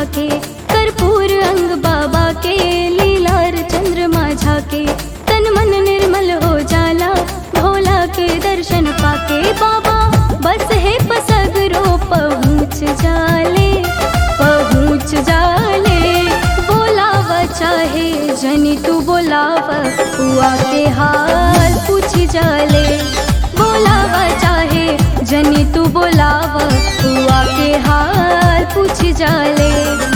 झाके कर्पूर अंग बाबा के लीलार चंद्रमा झाके तन मन निर्मल हो जाला भोला के दर्शन पाके बाबा बस है पसगरो पहुँच जाले पहुँच जाले बोलाव चाहे जनी तू बोलाव हुआ के हाल पूछ जाले बोलाव चाहे जनी तू बोलाव हुआ के हाल पूछ जाले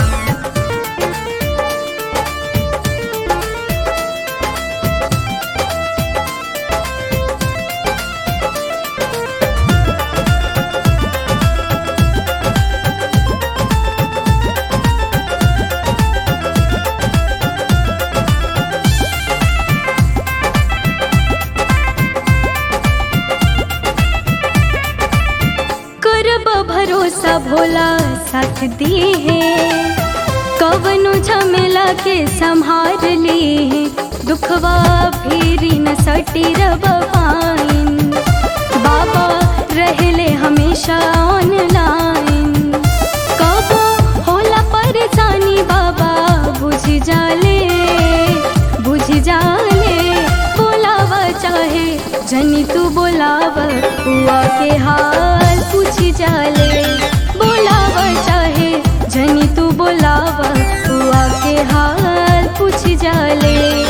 करब भरोसा भोला साथ दी है कवनो झमेला के संहार ली है दुखवा फिरी न सटी रब पाइन बाबा रहले हमेशा ऑनलाइन कबो होला परेशानी बाबा बुझ जाले बुझ जाले बोलाव चाहे जनी तू बोलाव हुआ के हाल पूछ जाले बोलाव चाहे जनी तू बोलाव हुआ के हाल पूछ जाले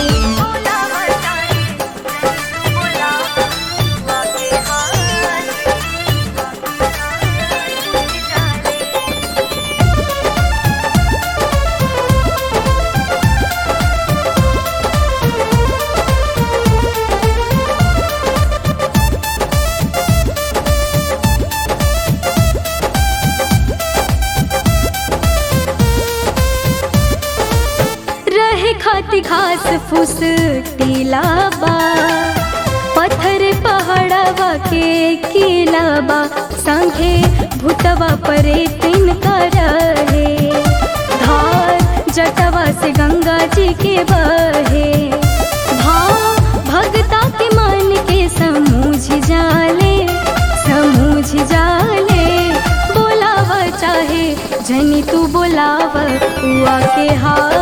रहे खाती घास फूस टीलाबा पत्थर पहाड़वा के किलाबा संगे भूतवा परे तीन रहे धार जटवा से गंगा जी के बहे भाव भगता के मन के समूझ जाले समूझ जाले बोलाव चाहे जनी तू बोलाव हुआ के हाल